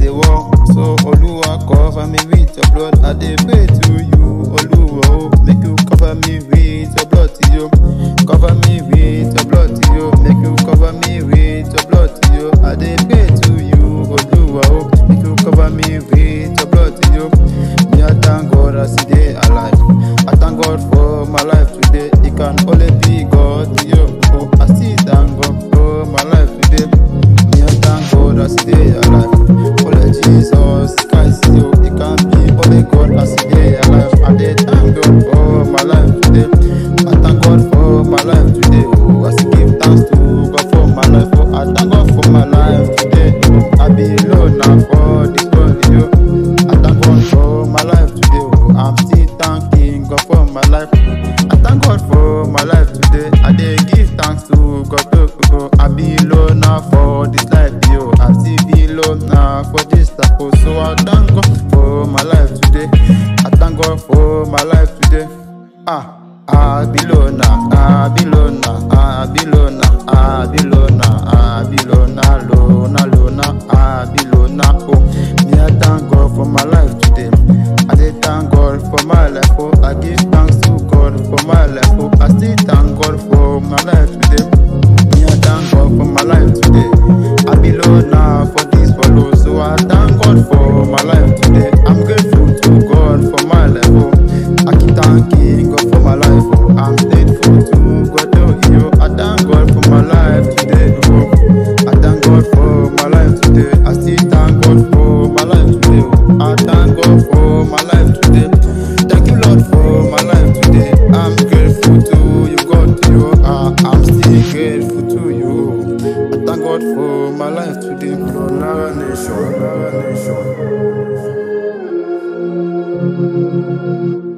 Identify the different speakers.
Speaker 1: dey war. So Oluwa cover me with your blood. I dey pray to you, Oluwa oh, make you cover me with your blood, yo. Cover me with your blood, yo. Make you cover me with your blood, yo. I dey pray to you, Oluwa oh, make you cover me with your blood, yo. Me I thank God as I dey alive. I thank God for my life today. It can only be God, yo. Oh, I still thank God for my life today. Me I thank God as I dey alive. Only Jesus Christ, yo. It can be only God as I dey alive. I dey thank God for my life today. I thank God for my life today. Oh, as I give thanks to God for my life. Oh, I thank God for my life today. Oh, I be alone now for this world, yo. I thank God for my life today. Oh, I'm still thanking God for my life. I thank God for my life today. I dey give thanks to God. Oh, oh, oh. I be alone now for this life, yo. I still be alone now for this life. Oh, so I thank God for my life today. I thank God for my life today. Ah. I be alone now, I be alone now, I be alone now, I be alone now, I be alone now, alone, alone now, I be alone now. Oh, me I thank God for my life today. I dey thank God for my life. Oh, I give thanks to God for my life. Oh, I still thank God for my life today. Me I thank God for my life today. I be alone now for this follow, so I thank God for my life today. I'm grateful to God for my life. Oh, I keep thanking God for my life. Oh, I'm thankful to God. Oh, yo, I thank God for my life today. Oh, I thank God for my life today. I still thank God for my life today. Oh, I thank God for my life today. Thank you, Lord, for my life today. I'm grateful to you, God. You are. I'm still grateful to you. I thank God for my life today.
Speaker 2: Lonara Nation, Lonara Nation.